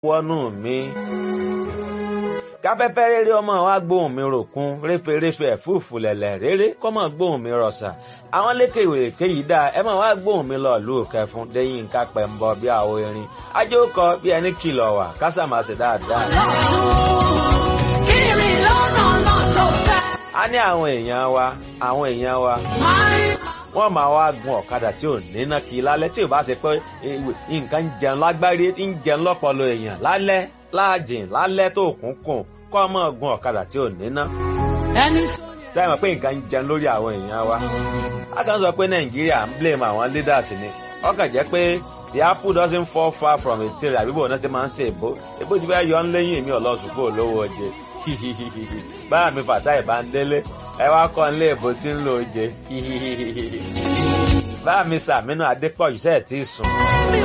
wọnú mi káfẹ́fẹ́ rere ọmọ wa gbóhùn mi ròkun réferéfe ẹ̀fúùfù lẹ̀lẹ̀ rere kọ́mọ gbóhùn mi rọ̀ṣà àwọn lékèwé kéyìí dáa ẹ máa wá gbóhùn mi lọ lù kẹfún lẹ́yìn nǹkan pẹ̀ ń bọ bí àwọ̀ erin ajé ó kọ bí ẹni kìlọ̀ wà kásàmásì dáadáa. a ní àwọn èèyàn wa àwọn èèyàn wa wọ́n máa wá gun ọ̀kadà tí ò níná kí i lálẹ́ tí ò bá ṣe pé nǹkan ń jẹun lágbárí ń jẹun lọ́pọ̀lọ́ èèyàn lálẹ́ láàjìn lálẹ́ tó kún kùn kọ́ ọmọ gun ọ̀kadà tí ò níná. ṣé àmọ̀ pé nǹkan ń jẹun lórí àwọn èèyàn wa. a kàn sọ pé nàìjíríà ń blame àwọn leaders ni ọkàn jẹ́ pé the apple doesn't fall far from a tree àbíbò náà ti máa ń ṣe èbó èbó ti fẹ́ yọ ń lẹ́yìn èmi ọ̀lọ́sùnkú olówó oje báyà mi fàtà ìbándélé ẹ wá kọ́ ń lé èbó tí ń lo oje báyà mi sàmínú adépọ̀jù sẹ́ẹ̀ tí ì sùn.